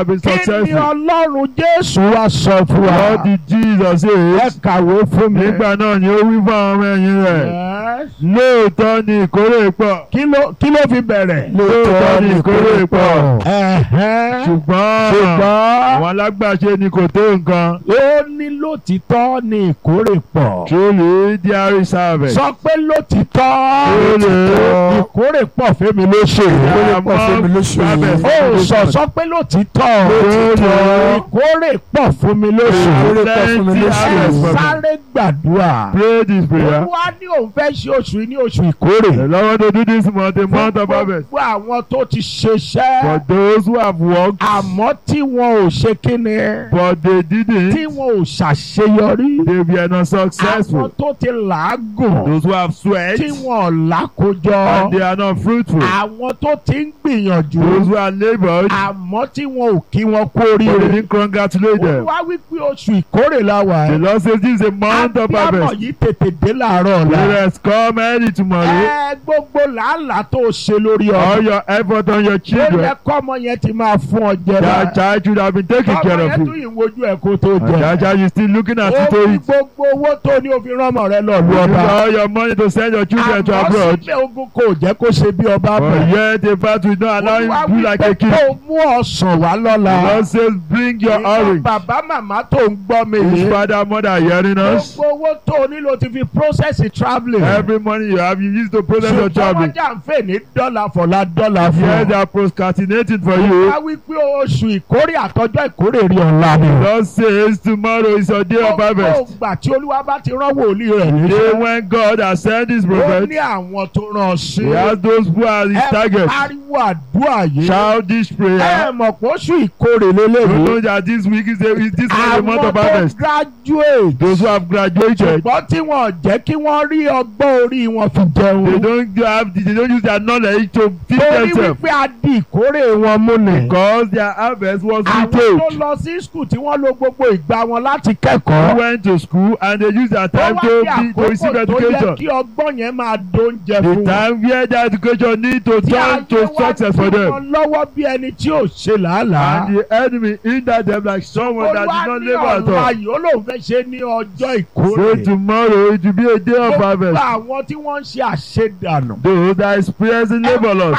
have been kí ni successful. ọlọ́run jésù wá sọ fún wa. What did Jesus ẹ say? kàwé fún mi. Nígbà náà ni ó wí fún àwọn ọmọ ẹ̀yìn rẹ̀. Yes. Lóòótọ́ ni ìkórè pọ̀. kí ló kí ló fi bẹ̀rẹ̀. Lóòótọ́ ni ìkórè pọ̀. Ẹ̀hẹ́n. Ṣùgbọ́n ṣùgbọ́n àwọn alágbàṣe ni kò tó nǹkan. ó ní lótìtọ́ ni ìkórè pọ̀. Truly there is harvest. sọ pé lótìtọ́ Lótìtọ́. ìkórè pọ̀ fẹ́mi lóṣù. Ìkórè pọ̀ fún mi lóṣù yìí. ó sọ sọ pé lótìtọ́ Lótìtọ́. ìkórè pọ̀ fún mi lóṣù. Ìkórè pọ̀ fún mi Plenty lóṣù harvest yìí. for me. sáré gbàdúrà. Pray this prayer. olúwa ní òun fẹ́ ṣe oṣù yìí ní oṣù ìkórè. The Lord to do this month a month of harvest. gbogbo àwọn tó ti ṣiṣẹ́. For those who have worked àmọ́ tí wọn ò ṣe kíni. but they tí didn't, wọn ò ṣàṣeyọrí. they were not àwọn successful. tó ti làágùn. Those who have sweat tí wọn ò and lákòjọ. they are not fruitful. àwọn tó ti ń gbìyànjú. Those who are labored àmọ́ tí wọn ò kí wọn kú but they oríire. didn't congratulate them. olúwa wípé oṣù ìkórè la wà. The Lord says this is a month of abiyamọ harvest. yìí tètè dé làárọ̀ ọ̀la. Let us come early tomorrow. ẹ gbogbo làálàá tó ṣe lórí All ọmọ. your effort on your ó children, yẹ kọ́mọ yẹn ti máa fún ọ jẹ that báyìí. child should have been taking ọmọ care of yẹn tún you. ìwojú ẹ̀ kó tó And that jẹ. child is still looking at ó you to fi eat. gbogbo owó tó ní òfin ránmọ rẹ lọ lu You use ọba. all your money to send your children to àmọ́ abroad. síbẹ̀ ogun kò jẹ́ kó ṣe bí ọba But bẹ̀. yet the fact will not allow olúwa him to do like wípé a king. kó mú ọ̀sán wá The lọ́la. Lord says, bring your ìwọ orange. bàbá màmá tó ń gbọ́ mi His yìí. father, mother hearing us. gbogbo owó tó nílò ti fi process travelling. Every money you have, you use to process your ṣùgbọ́n traveling. wọ́n jà ń fè ní dọ́là fọ̀lá dọ́là fún Yes, ọ. they are procrastinating for you. wá wí pé oṣù ìkórè àtọjọ́ ìkórè rí ọ̀la ni. The Lord says, tomorrow is your day of gbogbo harvest. ìgbà tí olúwa bá ti rán wòlíì rẹ̀ The níṣẹ́. day when God has sent his ó prophet, ní àwọn tó rán ọ sí. he has those who are his ẹ target. pariwo àdúrà yìí. Shout this ẹ prayer. mọ̀ pé oṣù ìkórè You lélẹ́yìí. know that this week is, a, is this is the month àwọn of tó harvest. graduate. Those who have graduated, ṣùgbọ́n tí wọ́n jẹ́ kí wọ́n rí ọgbọ́n orí wọn fi they jẹun. don't have, they don't use their knowledge to feed torí themselves wípé a di ìkórè wọn mú ni. because their harvest was àwọn tó retailed. lọ sí skul tí wọ́n lo gbogbo ìgbà wọn láti Who kẹ́kọ̀ọ́. went to school and they use their tó time wá to, ní be, to receive àkókò tó yẹ education. kí ọgbọ́n yẹn máa dóúnjẹ The fún wọn. time where their education need to tí turn to ayé wá success for dí them. wọn lọ́wọ́ bí ẹni tí ò ṣe làálàá. And the enemy hinder them like someone that olúwa did not ní labor at ọ̀la all. yìí ó lóun fẹ́ ṣe ní ọjọ́ So ìkórè. tomorrow it will be a day of gbogbo harvest. àwọn tí wọ́n ń ṣe àṣedànù. Those that experiencing labor loss.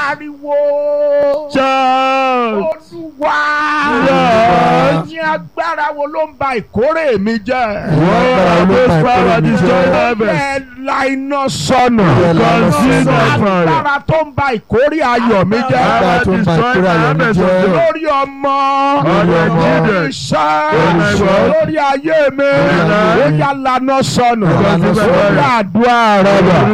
pariwo. Shout! olúwa. Yes. ní agbára wo ló ń ba ìkórè mi jẹ́. What those power destroy Ó harvest? yẹ la iná sọnù. Ó yẹ la iná Consume sọnù. that fire. agbára tó ń ba ìkórè ayọ̀ mi jẹ́. Agbára Power tó ń ba destroy ìkórè my ayọ̀ mi harvest jẹ́. of joy. lórí ọmọ. Lórí ọmọ. lórí iṣẹ́. Lórí ìwọ. lórí ayé mi. Lórí ó yà lànà sọnù. Lànà sọnù. ó yà àdúrà rẹ bọ̀.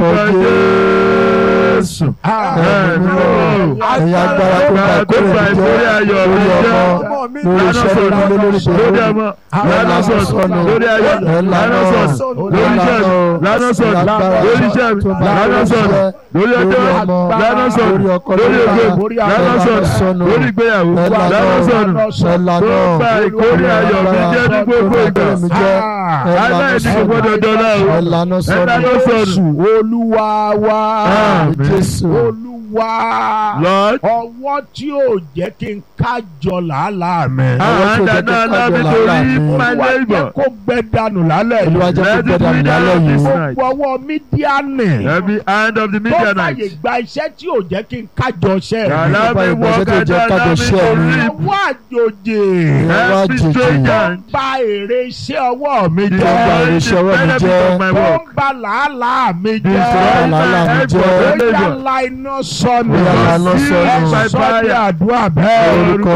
Orúkọ Jésù. Ẹ̀yin agbára tó bá Tó ìkórè bá mi ìkórè jẹ́ ayọ̀ mi lórí jẹ́. ọmọ lórí Lánà iṣẹ́ sọ̀nù. lórí lórí Lórí ọmọ. Lánà sọ̀nù. Lórí ayọ̀. Lánà sọ̀nù. Lórí iṣẹ́ mi. Lánà sọ̀nù. Lórí iṣẹ́ mi. Lánà sọ̀nù. Lórí ọjọ́ lánà sọ̀nù. lórí ọkọ Lórí lórí ògo. aya Lánà sọ̀nù. Lórí ìgbéyàwó. Lánà sọ̀nù. Tó bá ìkórè ayọ̀ mi jẹ́ ní gbogbo ìgbà. Aláìní kò gbọ́dọ̀ dọ́là o. ẹ̀lànà Ẹ̀lànà sọ̀nù sọ̀nù. olúwa wa. Àmín. Jésù olúwa. Lord. ọwọ́ tí ò jẹ́ kí n kájọ làálàá mi. And that now allow me to leave my olúwa jẹ́ neighbor. kó gbẹ dànù lálẹ́ yìí. Olúwa jẹ́ kó Let gbẹ it dànù be lálẹ́ done yìí. this night. gbogbo ọwọ́ mídíánì. Every hand of the tó fàyè Midianites. gba iṣẹ́ tí ò jẹ́ kí n kájọ ṣẹ́ mi. Allow me Nípa walk ìgbésẹ̀ tó and jẹ́ allow kájọ me ṣẹ́ to mi. reap. ọwọ́ àjòjì. Ọwọ́ Every àjèjì. strange tó ń hand. ba èrè iṣẹ́ ọwọ́ mi Tó ń ba jẹ́. èrè iṣẹ́ ọwọ́ mi benefit jẹ́. of my tó work. ń ba làálàá mi Destroy jẹ́. my làálàá mi effort jẹ́. and ó yà labor. la iná sọnù. Ó yá la iná Consume sọnù. by ẹ sọ bí fire. àdúrà bẹ́ẹ̀. Orúkọ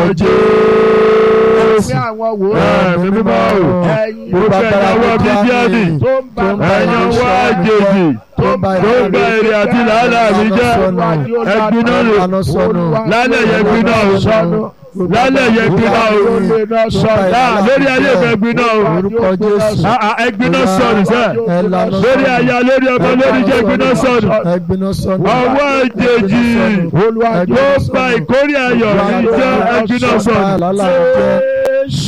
Fún Jésù. àwọn wò ó. Ẹ̀mí mímọ́ o. ẹ̀yin Gbogbo ẹ̀yà ọwọ́ Midiani. tó ń ba tó ń ba Ẹ̀yin èrè ọwọ́ iṣẹ́ mi àjèjì. jẹ́. tó ń ba Tó ń gba èrè àti làálàá mi jẹ́. Ẹ̀gbin náà lò. Ẹ̀lànà sọnù. Lálẹ́ yẹ gbin náà o. Lálẹ́ yẹ gbin náà o. Ah, lórí ayé ìfẹ́ gbin náà o. Orúkọ Jésù. Ah, ah, Ẹ̀gbin náà sọnù sẹ́. Ẹ̀lànà Lórí sọnù. aya lórí ọmọ lórí iṣẹ́ gbin náà sọnù. Ẹ̀gbiná sọnù. Ọwọ́ àjèjì. Olúwa Yóò ba ìkórè ayọ̀ mi jẹ́ ẹ̀gbin náà sọnù. Lálàá mi jẹ́. Jésù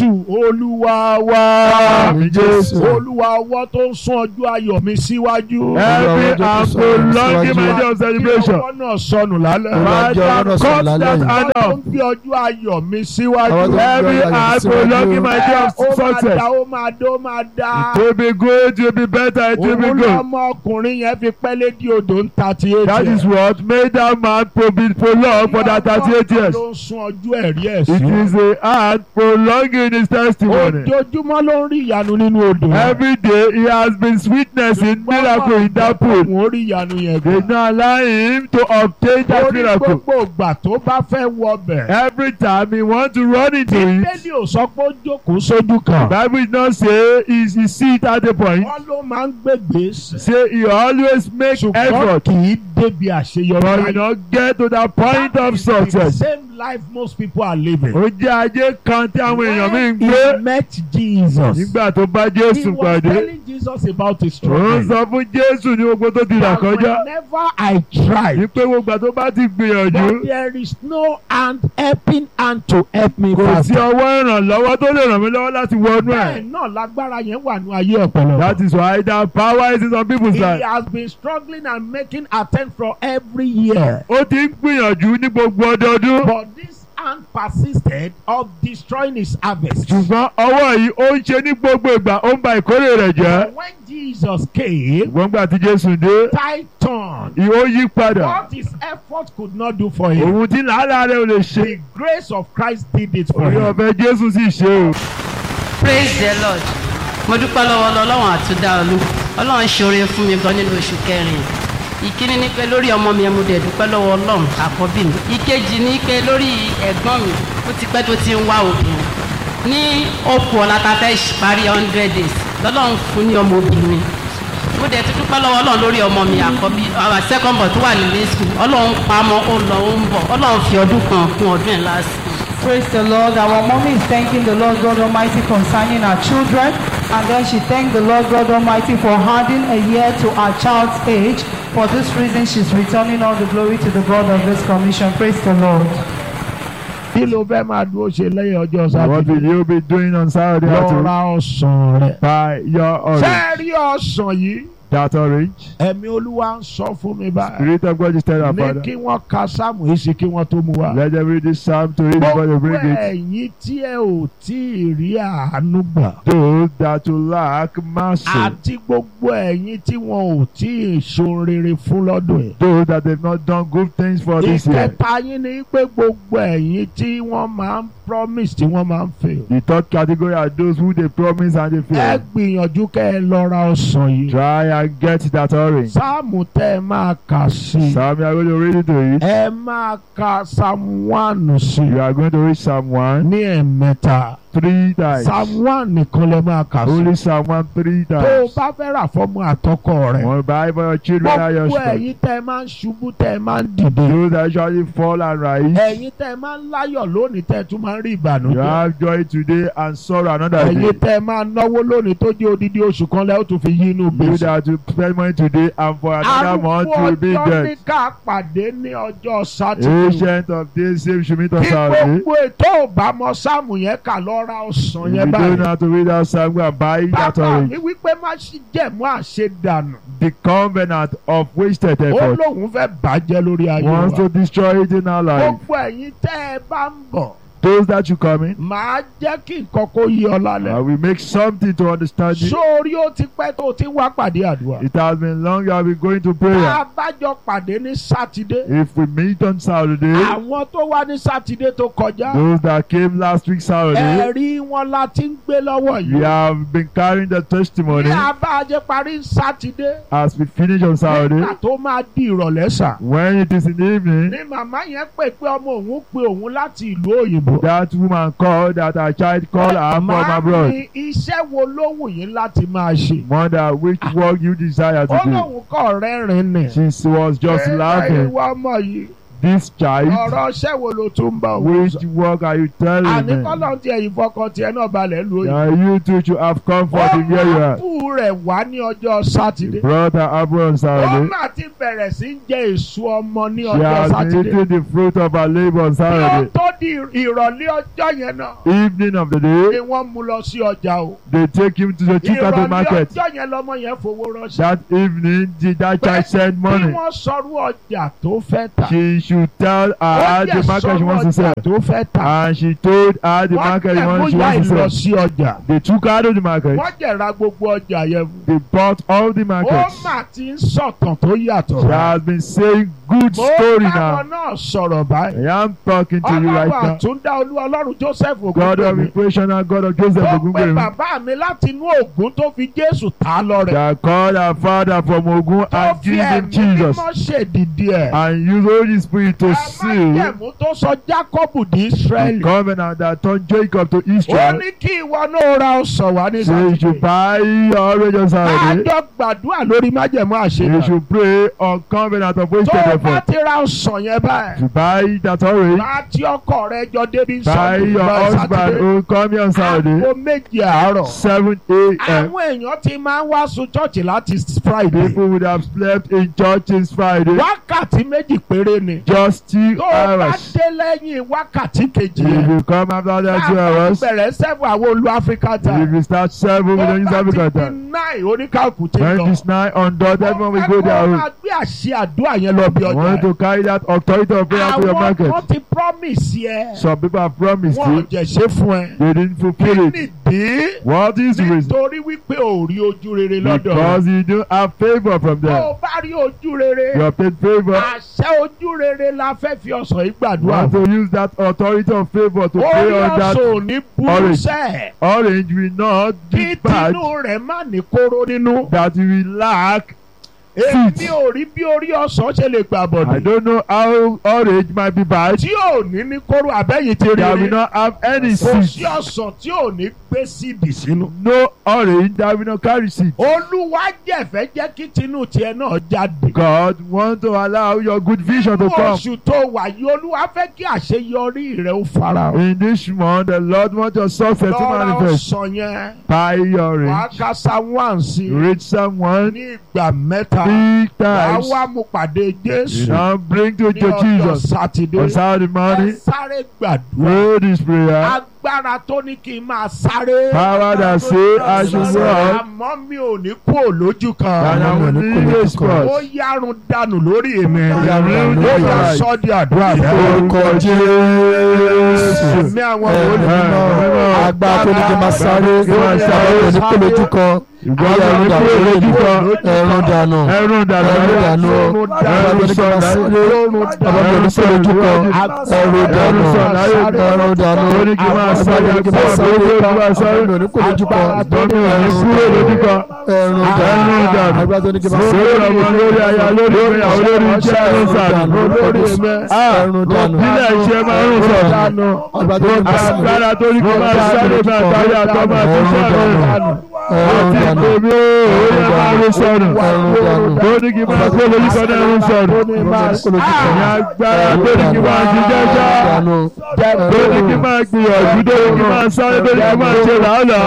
jésù olúwa wa Àmín Jésù. olúwa ọwọ́ tó ń sún ọjọ́ ayọ̀ mi síwájú. Every Olúwa, and Jésù, prolonging my síwájú. day of celebration. kí ọwọ́ náà sọnù lálẹ́. Olúwa, jẹ́ ọwọ́ náà sọnù Cut lálẹ́ that yìí. hand ọwọ́ tó off. ń gbé ọjọ́ ayọ̀ mi Ọwọ́ síwájú. tó ń gbé Every ọjọ́ ayọ̀ and síwájú. prolonging my day Ẹ, of ó máa success. da ó máa dá ó máa dá. It will be good, it will be better, it will be òun good. lọmọkùnrin yẹn fi pẹ́lẹ́ di odò ń ta ti eight That is what made that man pro be prolonged for that thirty-eight years. ló ń sún ọjọ́ ẹ̀rí ẹ̀ It sí. is a hand prolonging his testimony. ojoojúmọ́ ló ń rí ìyanu nínú odò. Every day he has been witnessing miracle in that pool. Wọ́n rí ìyanu yẹn They gbà. not allow him to obtain that Orí miracle. gbogbo ìgbà tó bá fẹ́ wọbẹ̀. Every time he want to run into it, Bíbélì ò sọ pé ó jókòó sójú kan. Bible did not say he, he sit at the point. Wọ́n ló máa ń gbègbè sí. Say he always make Ṣùgbọ́n effort, kì í débi àṣeyọrí. but he not get to that point That of is the success. same life most people are living. Ó jẹ́ ajé kan tí àwọn èèyàn mi ń When gbé he met Jesus. nígbà tó bá He Jésù was pàdé. telling Jesus about his Ó ń struggle. sọ fún Jésù ní gbogbo tó ti là And kọjá. whenever I try, Ní pé gbogbo àti tó bá ti gbìyànjú. but there is no hand helping hand to help me Kò sí faster. ọwọ́ ìrànlọ́wọ́ tó lè ràn mí lọ́wọ́ láti wọnú ẹ̀. Bẹ́ẹ̀ náà lágbára yẹn wà ní ayé ọ̀pọ̀lọpọ̀. That is why that power is in some people's He life. has been struggling and making attempt for every year. Ó ti ń gbìyànjú ní gbogbo ọdọọdún. But this hand persisted of destroying his harvest. Ṣùgbọ́n ọwọ́ yìí ó ń ṣe ní gbogbo ìgbà ó ń ba ìkórè rẹ̀ jẹ́. When Jesus came, Ṣùgbọ́n gbà tí Jésù dé, Titan, ìhó yí padà. what his effort could not do for him, Òun tí làálàá rẹ̀ ò lè ṣe. the grace of Christ did it for Orí him. ọ̀fẹ́ Jésù sì ṣe o. praise the lord mo dúpẹ́ lọ́wọ́ ọlọ́run àtúndá olú ọlọ́run ṣoore fún mi gan nínú oṣù kẹrin ìkíní ni pé lórí ọmọ mi ẹ mo dẹ̀ dúpẹ́ lọ́wọ́ ọlọ́run àkọ́bí mi ìkejì ni pé lórí ẹ̀gbọ́n mi ó ti pẹ́ tó ti ń wá obìnrin ní okùn ọ̀la ta fẹ́ parí hundred days lọ́lọ́run fún ní ọmọ obìnrin mo dẹ̀ ti dúpẹ́ lọ́wọ́ ọlọ́run lórí ọmọ mi àkọ́bí our second born tó wà nílé school ọlọ́run pamọ́ ó lọ ó ń bọ̀ ọlọ́run fi ọdún kan kún ọdún ẹ̀ lásìkò. Praise the Lord. Our mommy is thanking the Lord God Almighty concerning her children. And then she thanked the Lord God Almighty for adding a year to her child's age. For this reason, she's returning all the glory to the God of this commission. Praise the Lord. Kí ló fẹ́ máa dúró ṣe lẹ́yìn ọjọ́ What will Sátidé? you be doing on Saturday Lọ afternoon? ra ọsàn rẹ̀. Buy your Ṣé orange. ẹ rí ọsàn yìí? That orange. Ẹ̀mí Olúwa ń sọ fún mi báyìí. Spirit of God is telling our Ní Father. kí wọ́n ka sáàmù yìí sí kí wọ́n tó mu wá. Let them read this psalm to read before they Gbogbo bring it. ẹ̀yin tí ẹ ò tí ì rí àánú gbà. Those that will lack mercy. Àti gbogbo ẹ̀yin tí wọn ò tí ì ṣohun rere fún lọ́dún yìí. Those that have not done good things for this year. Ìkẹta yín ni pé gbogbo ẹ̀yin tí wọ́n máa ń promise tí wọ́n máa ń fail. The third category are those who they promise and they Ẹ fail. gbìyànjú kẹ́ ẹ lọ ra ọsàn yìí. Try and get that orange. Sáàmù tẹ́ ẹ máa kà sí i. Psalm, you are going to read it to it. Ẹ máa ka Psalm one sí You i. are going to read Psalm 1 Ní ẹ̀mẹ́ta. three times. Psalm one nìkan lẹ máa kà sí. Only Psalm 1 three Tó o times. bá fẹ́ rà fọ́mọ àtọkọ rẹ̀. One buy for your children and your Gbogbo children. ẹ̀yin tẹ́ ẹ máa ń ṣubú tẹ́ ẹ máa ń dìde. Those that usually fall and rise. Ẹ̀yin tẹ́ ẹ máa ń láyọ̀ lónìí tẹ́ ẹ tún máa ń rí You ìbànújẹ́. have joy today and sorrow another Ẹ̀yin day. tẹ́ ẹ máa náwó lónìí tó jẹ́ odidi oṣù kan lẹ́ ó tún fi yí inú You gbèsè. that will spend money today and for another month Arúgbó you will be ọjọ́ ní dead. ká pàdé ní ọjọ́ Sátidé. Ancient of days same should meet Kí us Saturday. gbogbo ètò òbámọ́ sáàmù yẹn kà lọ ra ọsàn If yẹn you don't know báyìí. how to read that psalm, go and buy that Bàbá orange. mi wípé má ṣì jẹ̀mú àṣedànù. The covenant of wasted Ó effort lóun fẹ́ bàjẹ́ lórí ayé wants wa. to destroy it in our life. Gbogbo ẹ̀yin tẹ́ ẹ bá ń bọ̀. Those that you come in, Màá jẹ́ kí nǹkan kó yí ọ lálẹ́. I will make something to understand you. Sórí ó ti pẹ́ tó ti wá pàdé àdúrà. It has been long you have been going to Tá prayer. a bá jọ pàdé ní Sátidé. If we meet on Saturday, Àwọn tó wá ní Sátidé tó kọjá. those that came last week Saturday, Ẹ̀rí wọn la ti ń gbé lọ́wọ́ we yìí. have been carrying the testimony Ní abájẹ́ parí Sátidé. as we finish on Saturday. Nígbà tó máa di ìrọ̀lẹ́ sà. When it is in the evening, Ní màmá yẹn pè pé ọmọ òun pe òun láti ìlú òyìnbó. that woman called that her child called her from Màá abroad. ní iṣẹ́ wo ló wù yín láti máa ṣe? Mother, which work you desire Ó to do? lóun kọ̀ rẹ́rìn-ín nì. She was just Ẹ, laughing. Ìwọ ọmọ yìí. this child, ọ̀rọ̀ ṣẹ́ wo ló tún ń bá òun which sọ. work are you telling àní me? kọ́lọ́n tí ẹ̀yin fọkàn tiẹ̀ náà balẹ̀ lu òyìnbó. That you too should have comfort in where you are. ọmọ rẹ̀ wá ní ọjọ́ sátidé. Brother Abraham ó Saturday, mà ti bẹ̀rẹ̀ sí í jẹ èso ọmọ ní she ọjọ́ has been sátidé. eating the fruit of her labor on bí ó Saturday. tó di ìrọ̀lẹ́ ọjọ́ yẹn náà Evening of the ni day, wọ́n mú lọ sí ọjà o. they take him to the Chicago ìrọ̀lẹ́ market. ọjọ́ yẹn lọmọ yẹn fowó ránṣẹ́. That evening, did that child send bí money? wọ́n sọrú ọjà tó fẹ́ tà. She should tell her ó the market she sọrú wants to ọjà sell. tó fẹ́ tà. And she told her the wọ́n market jẹ̀ one she bóyá wants to ìlọ sell. sí ọjà. They took her to the market. wọ́n jẹ̀ ra gbogbo ọjà yẹn fún. They bought all the ó markets. mà ti ń sọ̀tàn tó yàtọ̀. She has been saying good mo story báwọn now. náà sọ̀rọ̀ báyìí. I am talking to you right ọlọ́run now. àtúndá olú ọlọ́run joseph God of ogungbemi. equation and God of Joseph tó pe Ogungbemi. bàbá mi láti inú ògún tó fi jésù ta lọ rẹ̀. That called her father from Ogun tó and fi give him ẹ̀mí Jesus. mímọ́ ṣèdìdí ẹ̀. And use Holy Spirit to seal àmàjẹ̀mú tó sọ jákọ́bù di the israẹli. covenant that turned Jacob to ó Israel. ní kí ìwọ náà ra ọsàn wá ní So you should sátidé. buy your orange on Saturday. àjọ gbàdúrà lórí májẹ̀mú You àṣeyọrí. should pray on covenant of which tó o bá therefore. ti ra ọsàn yẹn báyìí. To buy that orange. láti ọkọ rẹ jọ débi Buy sọ́ọ̀dù your lọ husband sátidé. who come here on Saturday. aago méje àárọ̀. 7 a.m. àwọn èèyàn ti máa ń wá sun chọ́ọ̀chì láti friday. People would have slept in church since Friday. wákàtí méjì péré ni. Just two tó o bá hours. dé lẹ́yìn wákàtí kejì If yẹn. you come after that two káàkiri hours, bẹ̀rẹ̀ sẹ́fù àwọn olú áfíríkà if time. you start seven, we don't use tó bá Africa ti di time. nine oníkàkùn ti When lọ. it's nine on dot, everyone will go Ó their own. máa gbé àṣẹ àdúrà yẹn lọ bí I ọjà want rẹ̀. to carry that authority of prayer to your àwọn market. kan ti promise yẹ. Some people have promised wọn ò you, jẹ̀ ṣe fún ẹ. they didn't fulfill it. nídìí What is the reason? nítorí wípé ò rí ojú rere lọ́dọ̀ rẹ̀. Because you don't have favor from tó them. o bá rí ojú rere. You have paid favor. àṣẹ ojú rere la fẹ́ fi ọ̀sán yìí You gbàdúrà want fún. to use that authority of favor to orí pray on ọ̀sán that ò ní burú orange. sẹ́ẹ̀. orange will not kí be bad, tinú rẹ̀ má ní kóró nínú. that you will lack. èmi Seeds. ò rí bí orí ọ̀sán ṣe lè gbà I bọ̀dọ̀. don't know how orange might be bad. tí ò ní ní kóró àbẹ́yìn ti rí That will rí. not have any kò seed. sí ọ̀sán tí ò ní gbé síìdì sínú. No orange that will not carry seed. olúwa jẹ̀fẹ́ jẹ́ kí tinú tiẹ̀ náà jáde. God want to allow your good vision to nínú come. oṣù tó wà yìí olúwa fẹ́ kí àṣeyọrí rẹ̀ ó fara hàn. In this month, the Lord wants your success to lọ́ra manifest. ọ̀sán yẹn Buy your wàá orange. ka psalm one sí Reach someone ní ìgbà mẹ́ta three wàá times. wá mú pàdé jésù Now bring to ní your ọjọ́ Jesus sátidé on Saturday ẹ morning. sáré gbàdúrà Pray this prayer. agbára tó ní kí n máa sáré Power that say I should walk. àmọ́ mi ò ní kú òlójú And kan I will leave a ó spot. yárun dànù lórí èmi Yárun ó dànù yà lórí sọ́ di àdúrà bẹ́ẹ̀. Orúkọ Jésù. Ẹ̀mí àwọn Ẹ, olè mímọ́. agbára tó ní kí n máa sáré Kí n máa sáré. kò ní kó lójú kan Ìgbọ́n Ayé mi ẹ̀rù kúrò dànù lójú kan. ẹ̀rùn dànù Ẹrún dànù. ẹ̀rùn dànù Ẹrún agbára tó ní kí n máa sáré sọ̀rọ̀. ọlọ́run ní kó lójú kan ẹ̀rùn dànù ẹ̀rùn dànù Ó ní kí n máa sáré. agbára tó ní kí n máa sáré Kí n máa sáré. ọlọ́run ní kó lójú kan Ìgbọ́n mi ò ní kúrò lójú kan. ẹ̀rùn Ẹrún dànù dànù. agbára tó ní kí n máa Lórí sáré ọmọ lórí aya lórí ìgbéyàwó lórí iṣẹ́ ẹrún sànù. lórí ẹ̀rùn dànù Nílẹ̀ iṣẹ́ máa ń sọ̀rọ̀. agbára tó ní kí n máa sáré Agbára tó ní kí n máa sáré máa tayé àtọ́mọ́ àti iṣẹ́ rẹ̀. ẹ̀rùn Àti dànù ìpèmí òye máa ń sọ̀rọ̀. ẹ̀rùn dànù Tó ní kí n máa kó lórí kan náà ń sọ̀rọ̀. Ìyá agbára tó ní kí n máa ti jẹ́jọ́. Tó ní kí n máa gbìyànjú tó ní kí n máa sáré tó ní kí n máa ṣe làálàá.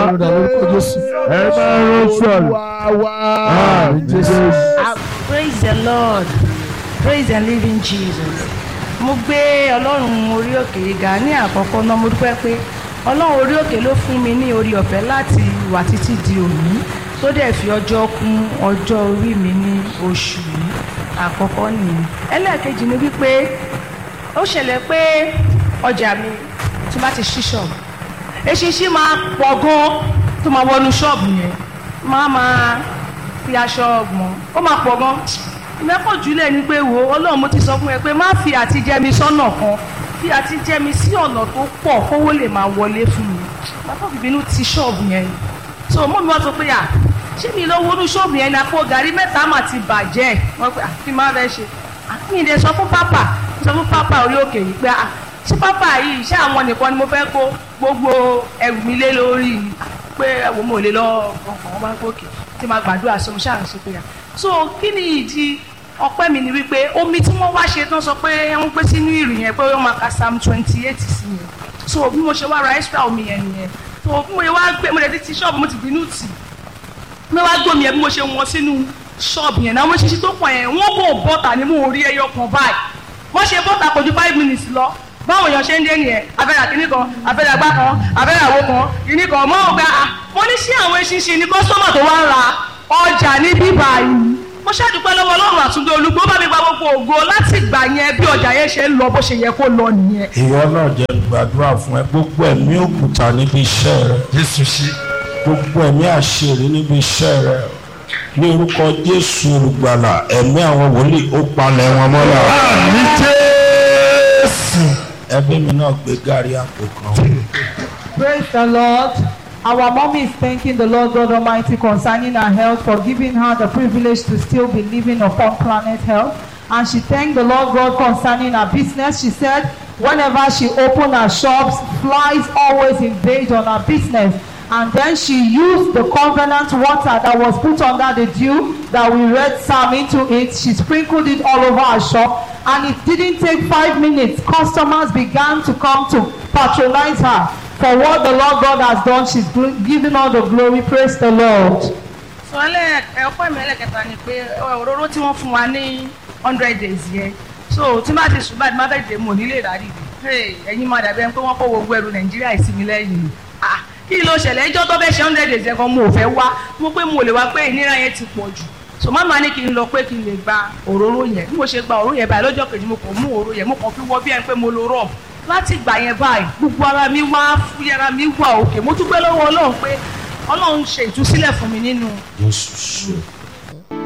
Ẹ máa ń sọ̀rọ̀. Ah, Jesus. Ah, praise the lord praise the living jesus mo gbé ọlọ́run orí òkè yìí ga ní àkọ́kọ́ náà mo dúpẹ́ pé ọlọ́run orí òkè ló fún mi ní orí ọ̀fẹ́ láti wà títí di òní tó dẹ̀ fi ọjọ́ kún ọjọ́ orí mi ní oṣù yìí àkọ́kọ́ nìyẹn ẹlẹ́ẹ̀kejì ni wípé ó ṣẹlẹ̀ pé ọjà mi tí bá ti ṣí ṣọ́ọ̀bù eṣinṣin máa pọ̀ gan tó máa wọnú ṣọ́ọ̀bù yẹn máa máa fi aṣọ gbọ̀n ó máa pọ̀ gan mẹ́kọ̀ jùlẹ̀ ni pé wo ọlọ́run mo ti sọ fún ẹ pé má fi àtijẹ́mi sọ́nà kan fi àtijẹ́mi sí ọ̀nà tó pọ̀ kówó lè máa wọlé fún mi bàbá òbínú ti ṣọ́ọ̀bù yẹn so mọ́ mi wá sọ pé à ṣé mi lọ wọnú ṣọ́ọ̀bù yẹn ni àpò gàrí mẹ́ta mà ti bàjẹ́ wọ́n pé àfi má fẹ́ ṣe àfi ìdè sọ fún pápá sọ fún pápá orí òkè yìí pé à ṣé pápá yìí ṣé àwọn nìkan ni mo fẹ́ kó gbogbo ẹrù mi lé lórí ni pé ẹ̀wọ̀n mo lè lọ ọkàn wọn bá gòkè tí máa gbàdúrà sọ mo ṣáà ń ṣe pé à so kí ni ìdí ọpẹ́ mi ni wípé omi tí wọ́n wá ṣe tán sọ pé wọ́n gbé sínú ìrì yẹn pé wọ́n máa ka psalm twenty eight sí yẹn so bí mo ṣe wá ra extra omi yẹn nìyẹn so bí mo ṣe wá gbé mo lè ti ti ṣọ́ọ̀bù mo ti bínú tì mo wá gbómi yẹn bí mo ṣe wọ́n sínú ṣọ́ọ̀bù yẹn náà mo ṣiṣẹ́ tó pọ̀ yẹn wọ́n kò bọ́tà ní mo rí ẹyọ kan báyìí wọ́n ṣe bọ́tà kò ju five minutes lọ báwọn èèyàn ṣe ń dé nìyẹn abẹ́rẹ́ kìíní kan abẹ́rẹ́ àgbá kan abẹ́rẹ́ àwo kan kìíní kan mọ́ ọ̀gá mo ní sí àwọn eṣinṣin ní kọ́sọ́mà tó wá ń ra ọjà ní bíbá yìí mo ṣàdúpẹ́ lọ́wọ́ ọlọ́run àtúndé olùgbò bá mi gba gbogbo ògo láti gbà yẹn bí ọjà yẹn ṣe ń lọ bó ṣe yẹ kó lọ nìyẹn. ìwọ náà jẹ́ gbàdúrà fún ẹ gbogbo ẹ̀mí òkúta níbi iṣẹ́ rẹ jésù ṣí. gbogbo ẹ̀mí àṣírí níbi iṣẹ́ rẹ ní orúkọ jésù olùgbàlà ẹ̀mí àwọn wòlíì ó palẹ̀ wọn mọ́lá àmì jésù. ẹbí mi náà gbé gàrí àpò kan. Praise the Lord. Our mommy is thanking the Lord God Almighty concerning her health for giving her the privilege to still be living upon planet health. And she thanked the Lord God concerning her business. She said, whenever she opened her shops, flies always invade on her business. And then she used the covenant water that was put under the dew that we read Psalm into it. She sprinkled it all over her shop. And it didn't take five minutes. Customers began to come to patronize her for what the Lord God has done. She's gl- giving all the glory. Praise the Lord. sọ ẹlẹ́ ọpẹ́ mi ẹlẹ́kẹta ni pé òróró tí wọ́n fún wa ní hundred days yẹn so tí má ti sùn báyìí má fẹ́ dé mò nílé ìdárí rẹ̀ ẹ̀yin máa dàbí ẹni pé wọ́n kó gbogbo ẹrù nàìjíríà ìsinmi lẹ́yìn ah kí ló ṣẹlẹ̀ ẹjọ́ tó fẹ́ ṣe hundred days yẹn kan mo ò fẹ́ wá mo pé mo lè wá pé ìnira yẹn ti pọ̀ jù so má máa ní kí n lọ pé kí n lè gba òróró yẹn bí mo ṣe gba òróró yẹn báyìí lọ́jọ́ kejì mo kàn mú òróró yẹn mo kàn fi wọ́ bí ẹni pé mo lo rọ́ọ̀bù láti ìgbà yẹn báyìí gbogbo ara mi wá fúyẹ́ ara mi wà òkè mo dúpẹ́ lọ́wọ́ ọlọ́run pé ọlọ́run ṣe ìtúsílẹ̀ fún mi nínú jésù ṣe